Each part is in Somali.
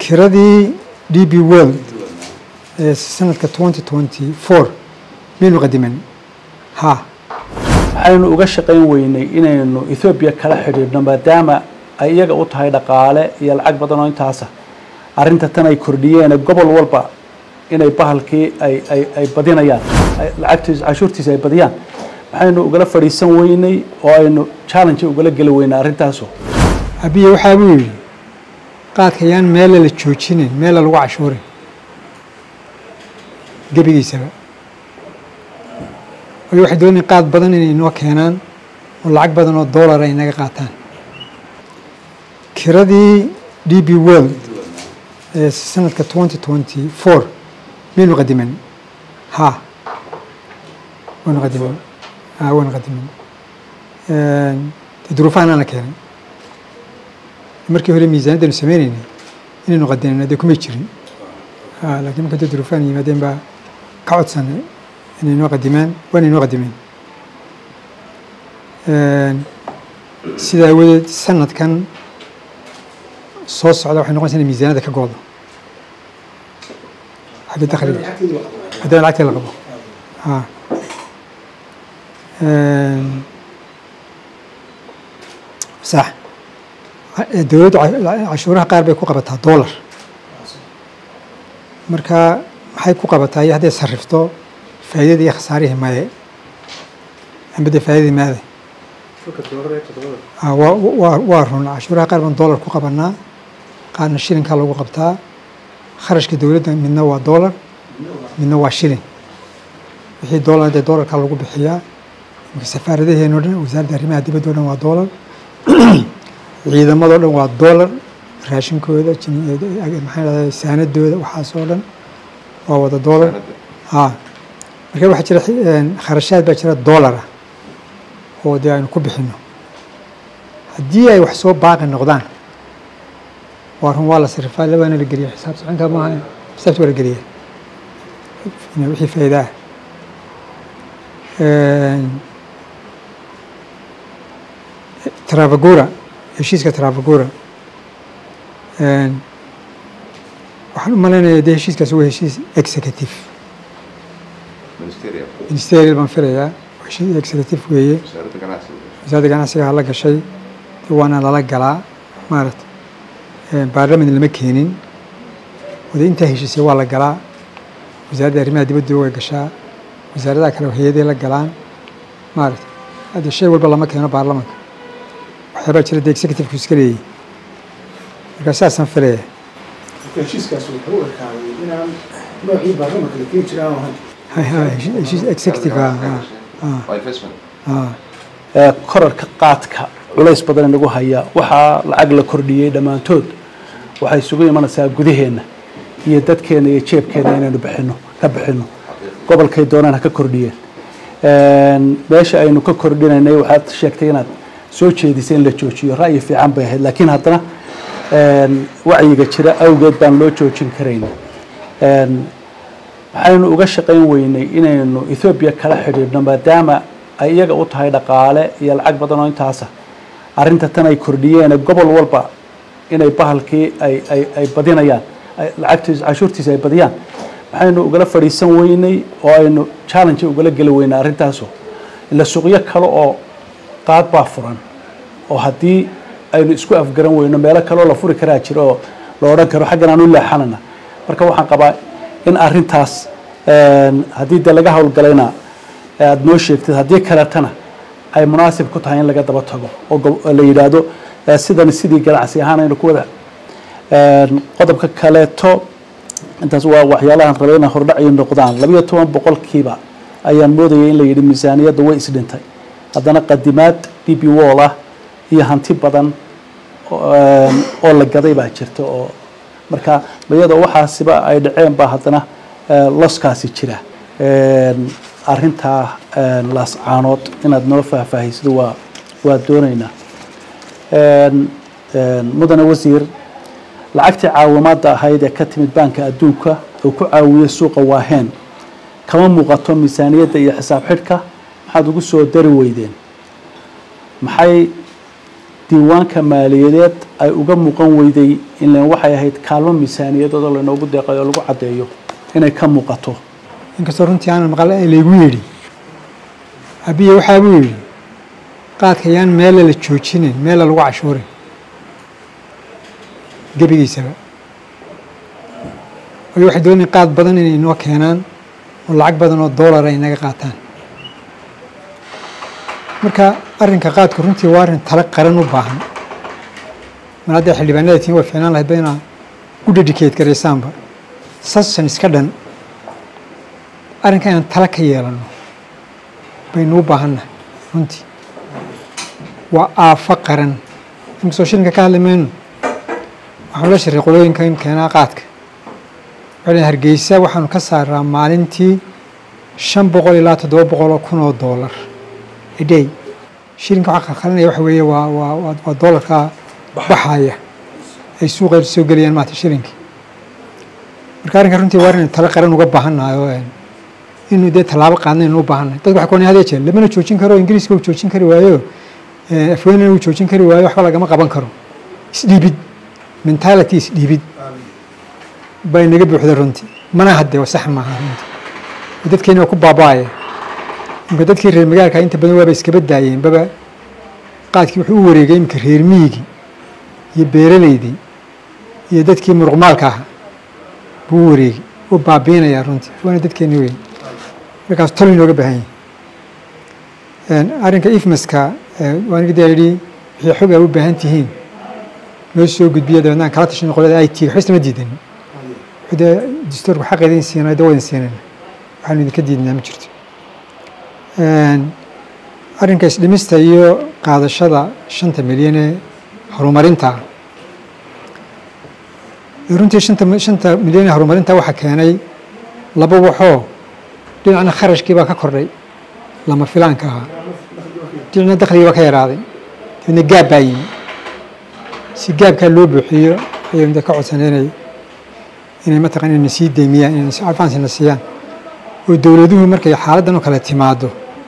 kiradii d b world ee sanadka twenty twenty four miyaynu qadiman ha waxaynu uga shaqayn weynay inaynu ethoobiya kala xidhiidhno maadaama ay iyaga u tahay dhaqaale iyo lacag badan oo intaasa arrinta tan ay kordhiyeen gobol walba inay bahalkii ay ay ay badinayaan lacagtiisa cashuurtiisa ay badiyaan waxaynu ugala fadhiisan weynay oo aynu challenge ugala geli weynay arrintaaso abiye waxaa buu yidhi qaadka yaan meela la joojinin meela lagu cashuurin gebigiisaba waayo waxay doonayaan qaad badan inay inoo keenaan oo lacag badan oo dollar ay naga qaataan kiradii d b world ee sanadka twenty twenty four miyaynu qadiman ha waynu qadiman ha waynu qadiman de duruufahan aan la keenay markii hore miisaaniddaynu sameyneynay inaynu qadinan dee kumay jirin laakiin marka dee duruufahan yimaadeen baa ka codsanay inay noo qadimaan waana inoo qadimeen sidaa awadeed sanadkan soo socda waxay noqonaysa inay miisaaniyadda ka goodo xagga dakhliga haddana lacagta la qabo ha sax dowladdu cashuuraha qaar bay ku qabataa dollar marka maxay ku qabataa iyo hadday sarrifto faa'iidadii iyo khasaarihii maye amba dee faa'iidadii maade waa waa run cashuuraha qaar baan dollar ku qabanaa qaarna shilinkaa lagu qabtaa kharashka dowladda midna waa dollar midna waa shilin wixii dollar dee dollarkaa lagu bixiyaa imika safaaradaheeno dhan wasaaradda arrimaha dibadda o dhan waa dollar ciidamadoo dhan waa dollar raashinkooda maxaa dhahda saanadooda waxaas oo dhan waa wada dollar ha marka waxaa jira kharashaad baa jira dollara oo dee aynu ku bixino haddii ay wax soo baaqi noqdaan waa run waa la sarifaa labaana la geliya xisaab soconka maaha xisaabta waa la geliya wixii faa'iida ah travagura heshiiska travagura waxaan u malaynayaa dee heshiiskaasi waa heshiis executive ministerial baan filayaa heshiis executive weeye wasaaradda ganacsiga la gashay waana lala galaa maarata baarlaman lama keenin wada intaa heshiisay waa la galaa wasaaradda arrimaha dibadda way gashaa wasaaradaha kale hay-aday la galaan maarata hadde shay walba lama keeno baarlamanka waxyaabaa jira dee executivku iska leeyahy markaa saasaan filaya heshiiskaas wuxuu u ekaaday inaan noocii baarlamanka la keeni jiray aan ahayn heshiis executive korarka qaadka culays badan inagu haya waxaa lacag la kordhiyey dhammaantood waxay isugu imanaysaa gudaheenna iyo dadkeena iyo jeebkeena inaynu bixino ka bixino gobolkay doonaan ha ka kordhiyeen meesha aynu ka kordhinaynay waxaad sheegtay inaad soo jeedisay in la joojiyo ra'yi fiican bay ahayd laakiin haddana wacyiga jira awgeed baan loo joojin karayn waxaynu uga shaqayn weynay inaynu ethoobiya kala xidhiidhno maadaama ay iyaga u tahay dhaqaale iyo lacag badan oo intaasa arrinta tan ay kordhiyeen gobol walba inay bahalkii ay ay ay badinayaan lacagtiisa cashuurtiisa ay badiyaan waxaynu ugala fadhiisan weynay oo aynu challenge ugala geli weynay arrintaaso ila suuqyo kale oo qaad baa furan oo haddii aynu isku afgaran weyno meelo kaleoo la furi karaa jiro oo la odhan karo xaggan aan u leexanana marka waxaan qabaa in arrintaas haddii dee laga howlgalayna aada noo sheegtid haddii kaletana ay munaasib ku tahay in laga daba tago oo la yidhaahdo sidan sidii ganacsi ahaan aynu ku wada qodobka kaleeto intaas waa waxyaalahan rabay inay hordhaci noqdaan labayo toban boqolkiiba ayaan moodayay in la yidhi miisaaniyadda way isdhintay haddana qadimaad d b wall ah iyo hanti badan oo la gaday baa jirta oo marka iyadoo waxaasiba ay dhaceen baa haddana loskaasi jira arrintaa laascaanood inaad noo faahfaahisido waa waa doonaynaa mudane wasiir lacagtii caawimaadda ahayd ee ka timid baanka adduunka oo ku caawiyey suuqa waaheen kama muuqato miisaaniyadda iyo xisaab xidhka maxaad ugu soo dari weydeen maxay diiwaanka maaliyadeed ay uga muuqan weyday ilan waxay ahayd kaalmo miisaaniyadooda laynoogu deeqay oo lagu caddeeyo inay ka muuqato inkastoo runtii aanan maqal laygu yidhi abiye waxaa buu yidhi qaadka yaan meela la joojinin meela lagu cashuurin gebigiisaba waayo waxay doonayaan qaad badan inay inoo keenaan oo lacag badan oo doolar ay naga qaataan marka arrinka qaadku runtii waa arrin talo qaran u baahan mar hadday xildhibaanada tiin way fiicnaan lahayd ba inaa u dedicate garaysaanba sasan iska dhan arrinka inaan talo ka yeelano baynu u baahannahay runtii waa aafo qaran inkastoo shilinka ka hadli mayno waxaanu la shiray qolooyinka in keenaa qaadka waxay hargeysa waxaanu ka saaraa maalintii shan boqol ilaa toddoba boqol oo kun oo doolar a day shilinka waxaa qalqalinaya waxa weeye waa waa waa waa doolarka baxaya ay suuqa soo gelayaan maata shilinkii marka arrinka runtii waa arrin talo qaran uga baahannahay oo inuu dee tallaabo qaadnaynu u baahannahay dadku waxay ku hadee jeen lamana joojin karo ingiriiska uu joojin kari waayo afweynana uu joojin kari waayo waxba lagama qaban karo isdhiibid mentality isdhiibid bay naga buuxda runtii mana hadde sax maaha runtii dadkeeni waa ku baaba'aya imka dadkii reer magaalka inta badan waaba iskaba daayeen baba qaadkii wuxuu u wareegay imika reer miyigii iyo beeraleydii iyo dadkii muruqmaalka ahaa buu u wareegay u baabiinayaa runtii waana dadkeeni weyn markaas tol inooga baahan yahay arrinka ifmaska waaniga daa yidhi wixii xog aa u baahan tihiin noo soo gudbiya dabeedna aan kala tashan qolada i t waxba islama diidan dee dastuurku xaqeeda in siinay dee wadan siinayna waxaanu idinka diidnaa ma jirto arrinka isdhimista iyo qaadashada shanta milyan ee horumarinta runtii shanta shanta milyan ee horumarinta waxaa keenay laba waxoo dhinacna kharashkii baa ka kordhay lama filaanka ahaa dhinacna dakhligii baa ka yaraaday dabeedna gaab baa yimi si gaabkaa loo buuxiyo ayaynu de ka codsanay inay inay mataqan inayna sii deymiyaan inayna si advancena siiyaan oo dowladuhu markay xaaladdan oo kale timaado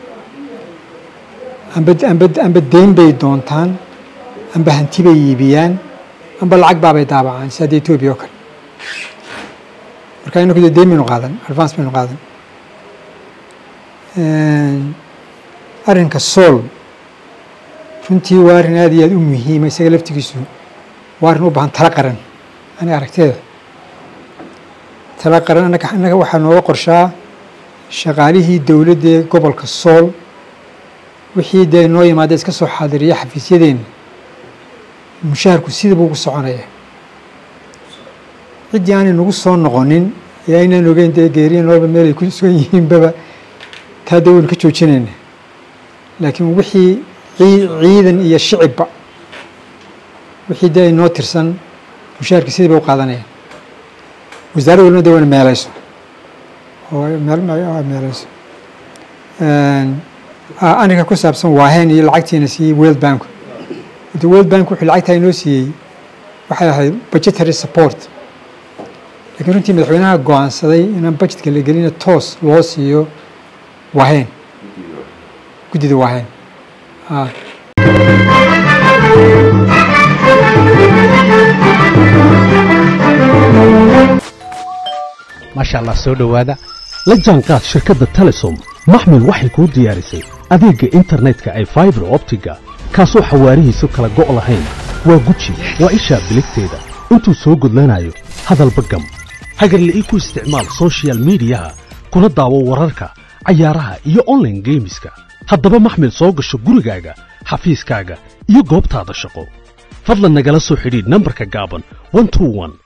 amba amba amba deyn bay doontaan amba hanti bay iibiyaan amba lacag baabay daabacaan si hadda etoobiya oo kale marka inaku dee deyn baynu qaadan advance baynu qaadan arrinka sool runtii waa arrin aad iyo aad u muhiima isaga laftigiisu waa arrin u baahan talo qaran aniga aragteeda talo qaran annaga annaga waxaa nooga qorshaa shaqaalihii dowladda ee gobolka sool wixii dee noo yimaada iska soo xaadiriya xafiisyadeenna mushaharku sida buu ugu soconaya ciddii aanay nagu soo noqonin ee aynaan ogeyn dee geeriya noolba meel ay ku sugan yihiinbaba taa dee waynu ka joojinayna laakiin wixii ciidan iyo shicibba wixii dee ay noo tirsan mushaharka sidii bay u qaadanayaan wasaaradda walbana dee wayna meelayso oo meelayso aniga ku saabsan waahen iyo lacagtiina siiyey world bank de world bank wuxuu lacagtaa inoo siiyey waxay ahayd budgetary support lakiin runtii madaxweynaha go-aansaday inaan budgetka la gelina toos loo siiyo waahen guddida waahen maasha allah soo dhowaada la jaanqaad shirkadda telesom maxmil waxay kuu diyaarisay adeegga internetka ay faibar optiga kaasoo xawaarihiisu kala go' lahayn waa guji waa ishaa biligteeda intuu soo gudlanayo hadalba gam hagarle ii ku isticmaal soshiyal miidiyaha kuna daawo wararka cayaaraha iyo onlaine geemiska haddaba maxmil soo gasho gurigaaga xafiiskaaga iyo goobtaada shaqo fadlan nagala soo xidhiidh nambarka gaaban